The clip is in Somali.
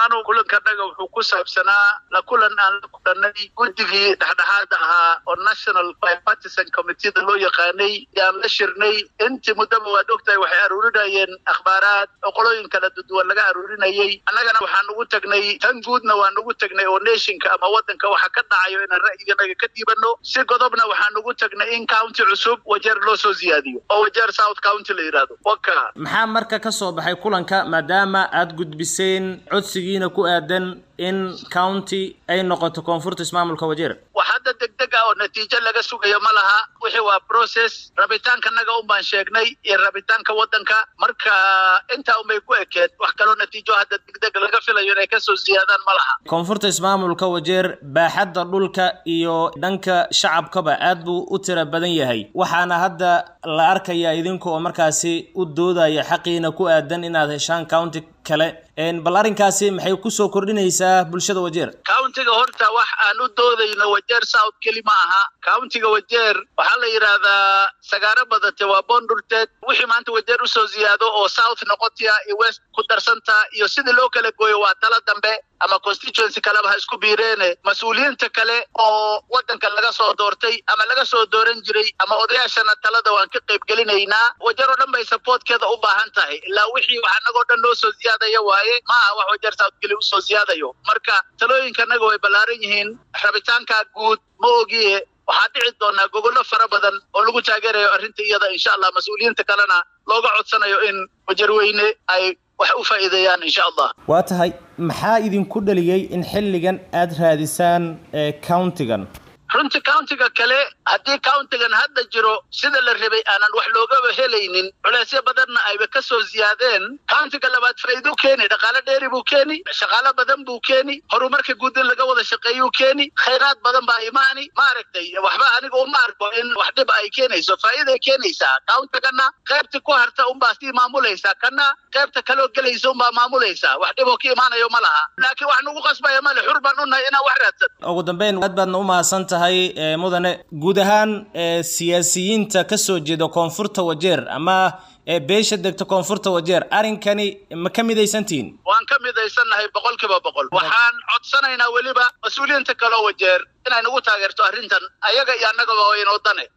maanu kulankanaga wuxuu ku saabsanaa la kulan aan la kulanay guddigii dhexdhexaada ahaa oo national bipartisan committeeda loo yaqaanay yaan la shirnay intii muddaba waad ogtahay waxay aruurinayeen akhbaaraad oo qolooyin kala duduwan laga aruurinayay annagana waxaan ugu tagnay tan guudna waan ugu tagnay oo nationka ama waddanka waxa ka dhacayo inaan ra'yiganaga ka dhiibano si godobna waxaan ugu tagnay in county cusub wajeer loo soo siyaadiyo oo wajeer south county la yidhaahdo waka maxaa marka ka soo baxay kulanka maadaama aad gudbiseen codsigiina ku aadan in county ay noqoto koonfurta ismaamulka wajeer wax hadda degdeg ah oo natiijo laga sugayo ma laha wixii waa process rabitaankanaga un baan sheegnay iyo rabitaanka waddanka marka intaa unbay ku ekeed wax kaloo natiijo hadda degdeg laga filayo inay kasoo siyaadaan ma laha koonfurta ismaamulka wajeer baaxadda dhulka iyo dhanka shacabkaba aad buu u tira badan yahay waxaana hadda la arkayaa idinka oo markaasi u doodaya xaqiina ku aadan inaad heshaan county kale bal arrinkaasi maxay kusoo kordhinaysaa bulshada wajeer countiga horta wax aan u doodayno wajeer south keli ma aha countiga wajeer waxaa la yidhaahdaa sagaaro badate waa bondurteed wixii maanta wajeer usoo ziyaado oo south noqotia iyo west ku darsanta iyo sidii loo kala gooyo waa tala dambe ama constituency kaleba ha isku biireene mas-uuliyiinta kale oo waddanka laga soo doortay ama laga soo dooran jiray ama odayaashana talada waan ka qayb gelinaynaa wajeer oo dhan bay supportkeeda u baahan tahay ilaa wixii wax annagoo dhan loo soo ziyaadaya waaye ma aha wax wajeer south keli usoo ziyaadayo marka talooyinkanaga way ballaaran yihiin rabitaanka guud ma ogiye waxaa dhici doonaa gogollo fara badan oo lagu taageerayo arrinta iyada insha allah mas-uuliyiinta kalena looga codsanayo in wajarweyne ay wax u faa'iideeyaan insha allah waa tahay maxaa idinku dhaliyey in xilligan aada raadisaan countigan runtii countiga kale haddii countigan hadda jiro sida la rabay aanan wax loogaba helaynin culeysyo badanna ayba ka soo ziyaadeen countiga labaad faa'iiduu keeni dhaqaale dheeri buu keeni shaqaalo badan buu keeni horumarka guud in laga wada shaqeeyuu keeni khayraad badan baa imaani maaragtay waxba aniga uma arko in wax dhib ay keenayso faa'iiday keenaysaa countigana qaybta ku harta unbaa sii maamulaysaa kana qaybta kaloo gelaysa unbaa maamulaysaa wax dhiboo ka imaanayo ma laha laakiin wax nagu qasbaya male xur baan unahay inaan wax raadsan ugu dambeyn aad baadna u mahadsan tahay mudane guud ahaan siyaasiyiinta ka soo jeeda koonfurta wajeer ama beesha degta koonfurta wajeer arrinkani ma ka midaysantihiin waan ka midaysannahay boqol kiiba boqol waxaan codsanaynaa weliba mas-uuliyiinta kaloo wajeer inay nagu taageerto arrintan ayaga iyo annagaba waa inoo dane